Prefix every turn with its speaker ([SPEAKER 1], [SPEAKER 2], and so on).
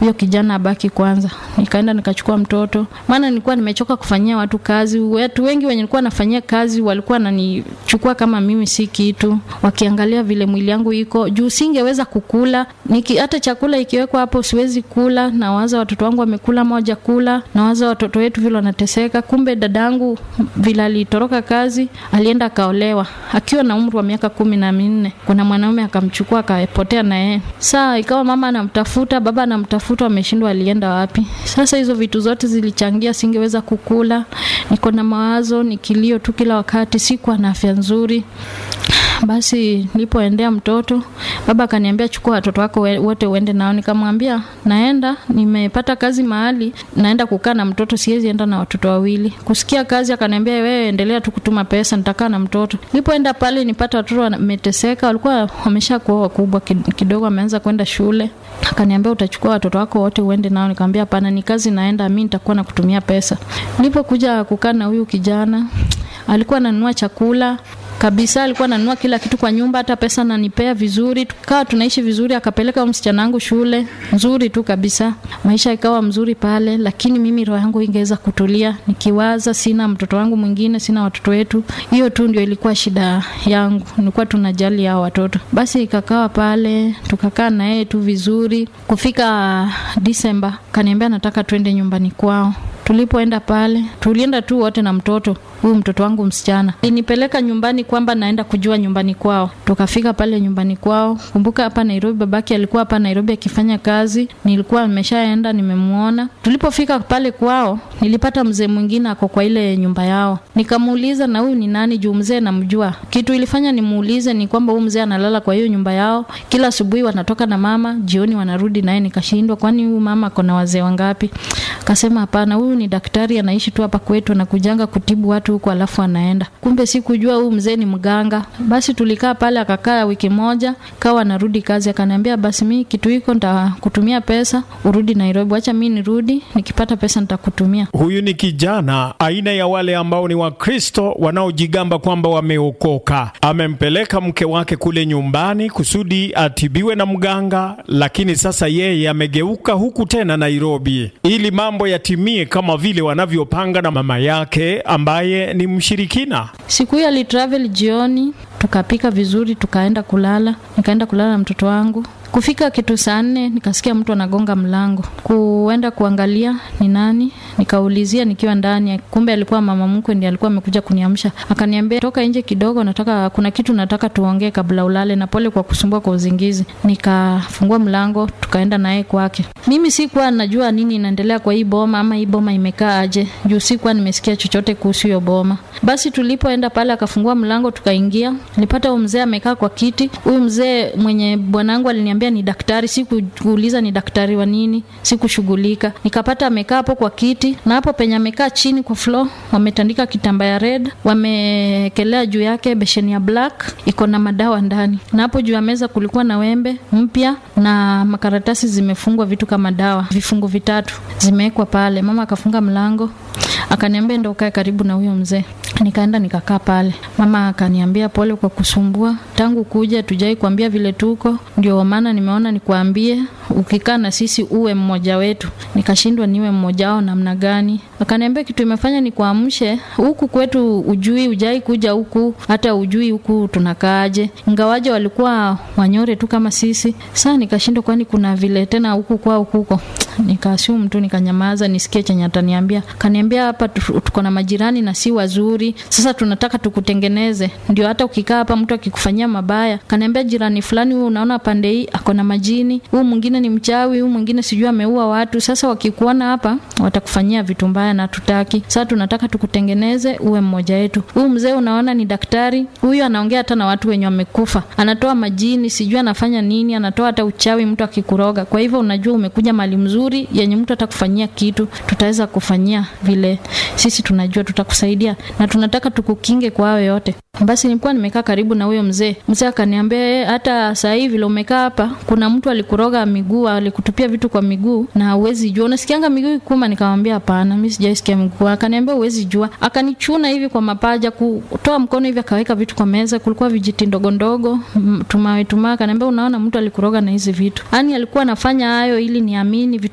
[SPEAKER 1] huyo kijana abaki kwanza. Nikaenda nikachukua mtoto, maana nilikuwa nimechoka kufanyia watu kazi. Watu wengi wenye nilikuwa nafanyia kazi walikuwa wananichukua kama mimi si kitu, wakiangalia vile mwili yangu iko juu, singeweza kukula niki, hata chakula ikiwekwa hapo siwezi kula. Nawaza watoto wangu wamekula moja kula, nawaza watoto wetu vile wanateseka. Kumbe dadangu vile alitoroka kazi, alienda akaolewa akiwa na umri wa miaka kumi na minne. Kuna mwanaume akamchukua akapotea na yeye. Saa ikawa mama anamtafuta, baba anamtafuta, ameshindwa alienda wapi. Sasa hizo vitu zote zilichangia, singeweza kukula, niko na mawazo, ni kilio tu kila wakati, sikuwa na afya nzuri. Basi nilipoendea mtoto, baba akaniambia chukua watoto wako wote uende nao. Nikamwambia naenda, nimepata kazi mahali, naenda kukaa na mtoto, siwezi enda na watoto wawili. Kusikia kazi, akaniambia wewe endelea tu kutuma pesa, nitakaa na mtoto. Nilipoenda pale, nipata watoto wameteseka, walikuwa wameshakuwa wakubwa kidogo, wameanza kwenda shule. Akaniambia utachukua watoto wako wote uende nao. Nikamwambia hapana, ni kazi naenda, mimi nitakuwa na kutumia pesa. Nilipokuja kukaa na huyu kijana, alikuwa ananunua chakula kabisa alikuwa ananunua kila kitu kwa nyumba, hata pesa nanipea vizuri, tukawa tunaishi vizuri. Akapeleka msichana wangu shule nzuri tu kabisa, maisha ikawa mzuri pale, lakini mimi roho yangu ingeweza kutulia, nikiwaza sina mtoto wangu mwingine, sina watoto wetu. Hiyo tu ndio ilikuwa shida yangu, nilikuwa tunajali hao watoto. Basi ikakawa pale, tukakaa na yeye tu vizuri. Kufika Disemba kaniambia nataka twende nyumbani kwao. Tulipoenda pale, tulienda tu wote na mtoto huyu mtoto wangu msichana inipeleka nyumbani kwamba naenda kujua nyumbani kwao. Tukafika pale nyumbani kwao. Kumbuka hapa Nairobi, babake alikuwa hapa Nairobi akifanya kazi, nilikuwa nimeshaenda nimemuona. Tulipofika pale kwao, nilipata mzee mwingine ako kwa ile nyumba yao. Nikamuuliza, na huyu ni nani? Juu mzee namjua. Kitu ilifanya nimuulize ni kwamba huyu mzee analala kwa hiyo nyumba yao, kila asubuhi wanatoka na mama, jioni wanarudi naye. Nikashindwa, kwani huyu mama ako na wazee wangapi? Akasema hapana, huyu ni daktari, anaishi tu hapa kwetu, anakujanga kutibu watu huko alafu anaenda. Kumbe sikujua huyu mzee ni mganga. Basi tulikaa pale, akakaa wiki moja, kawa anarudi kazi, akaniambia basi mi kitu hiko nitakutumia pesa urudi Nairobi, wacha mi nirudi, nikipata pesa nitakutumia.
[SPEAKER 2] Huyu ni kijana aina ya wale ambao ni Wakristo wanaojigamba kwamba wameokoka. Amempeleka mke wake kule nyumbani kusudi atibiwe na mganga, lakini sasa yeye amegeuka huku tena Nairobi ili mambo yatimie kama vile wanavyopanga na mama yake ambaye ni mshirikina.
[SPEAKER 1] Siku hiyo alitravel jioni, tukapika vizuri, tukaenda kulala. Nikaenda kulala na mtoto wangu. Kufika kitu saa nne nikasikia mtu anagonga mlango. Kuenda kuangalia ni nani, nikaulizia nikiwa ndani, kumbe alikuwa mama mkwe ndiye alikuwa amekuja kuniamsha. Akaniambia toka nje kidogo, nataka kuna kitu nataka tuongee kabla ulale, na pole kwa kusumbua kwa uzingizi. Nikafungua mlango, tukaenda naye kwake. Mimi sikuwa najua nini inaendelea kwa hii boma ama hii boma imekaa aje, juu sikuwa nimesikia chochote kuhusu hiyo boma. Basi tulipoenda pale, akafungua mlango, tukaingia. Nilipata huyu mzee amekaa kwa kiti. Huyu mzee mwenye bwanangu aliniambia ni daktari. Sikuuliza ni daktari wa nini, sikushughulika. Nikapata amekaa hapo kwa kiti, na hapo penye amekaa chini kwa floor wametandika kitambaa ya red, wamekelea juu yake besheni ya black iko na madawa ndani, na hapo juu ya meza kulikuwa na wembe mpya na makaratasi zimefungwa vitu kama dawa, vifungu vitatu zimewekwa pale. Mama akafunga mlango akaniambia ndo ukae karibu na huyo mzee. Nikaenda nikakaa pale. Mama akaniambia pole kwa kusumbua, tangu kuja tujai kuambia vile tuko, ndio maana nimeona nikuambie, ukikaa na sisi uwe mmoja wetu. Nikashindwa niwe mmoja wao namna gani? Akaniambia kitu imefanya nikuamshe huku kwetu, ujui ujai kuja huku, hata ujui huku tunakaaje, ingawaje walikuwa wanyore tu kama sisi. Saa nikashindwa, kwani kuna vile tena huku kwao kuko Nikaassume tu nikanyamaza, nisikie chenye ataniambia. Kaniambia hapa tuko na majirani na si wazuri, sasa tunataka tukutengeneze, ndio hata ukikaa hapa mtu akikufanyia mabaya. Kaniambia jirani fulani, huyu unaona pande hii ako na majini, huyu mwingine ni mchawi, huyu mwingine sijui ameua watu. Sasa wakikuona hapa watakufanyia vitu mbaya na tutaki. Sasa tunataka tukutengeneze uwe mmoja wetu. Huyu mzee unaona ni daktari, huyu anaongea hata na watu wenye wamekufa, anatoa majini, sijui anafanya nini, anatoa hata uchawi mtu akikuroga. Kwa hivyo unajua umekuja mali mzuri yenye mtu atakufanyia kitu, tutaweza kufanyia vile sisi tunajua, tutakusaidia na tunataka tukukinge kwa hayo yote. Basi nilikuwa nimekaa karibu na huyo mzee. Mzee akaniambia hata saa hii vile umekaa hapa, kuna mtu alikuroga miguu, alikutupia vitu kwa miguu na huwezi jua. Unasikianga miguu ikuma? Nikamwambia hapana, mimi sijaisikia miguu. Akaniambia huwezi jua. Akanichuna hivi kwa mapaja, kutoa mkono hivi, akaweka vitu kwa meza, kulikuwa vijiti ndogo ndogo, tumawe tumawe. Akaniambia unaona, mtu alikuroga na hizi vitu. Yaani alikuwa anafanya hayo ili niamini